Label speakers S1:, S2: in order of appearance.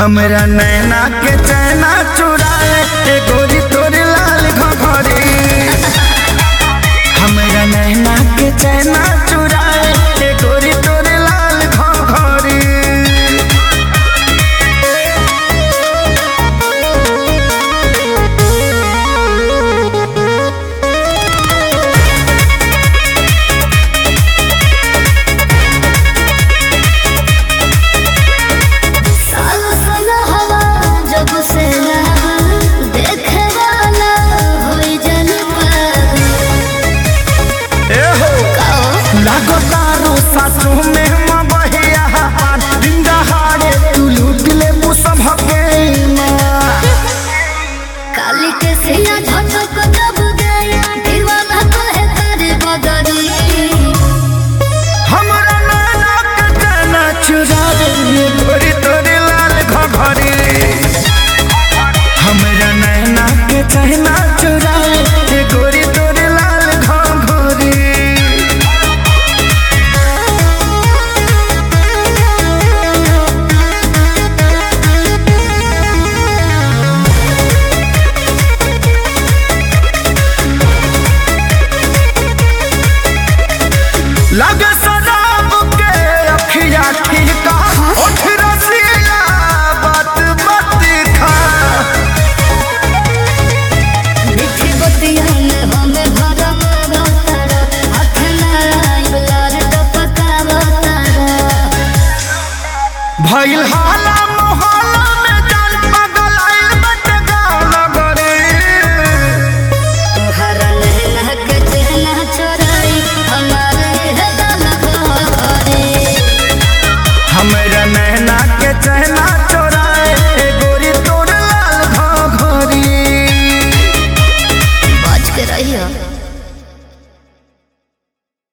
S1: हमरा नैना के चैना चुराए ए गोरी तोरे लाल घघरी हमरा नैना के चैना चुराए ए गोरी तोरे लाल घघरी
S2: साल साल हवा जब से लगा देखे वाला होई जन पर
S1: ए हो
S2: कहो
S1: लागो तारो सासु में मबहिया पान डिंगा हारे तू लूट ले मुसभ के माँ
S2: काली के सिया झटक दब गया दीवाना तो है तेरे बदरी
S1: हमरा नैना के चैना चुरा दे ये गोरी तोरे लाल घघरी हमरा नैना के चैना चुरा दे ये गोरी तोरे लाल घघरी लगे शराब के अखिया ठीका उठ रसिया बात मत खा
S2: मीठी बतिया में हमें भरम रतारा हाथ लड़ाई बुलार टपका बतारा
S1: भइल हाल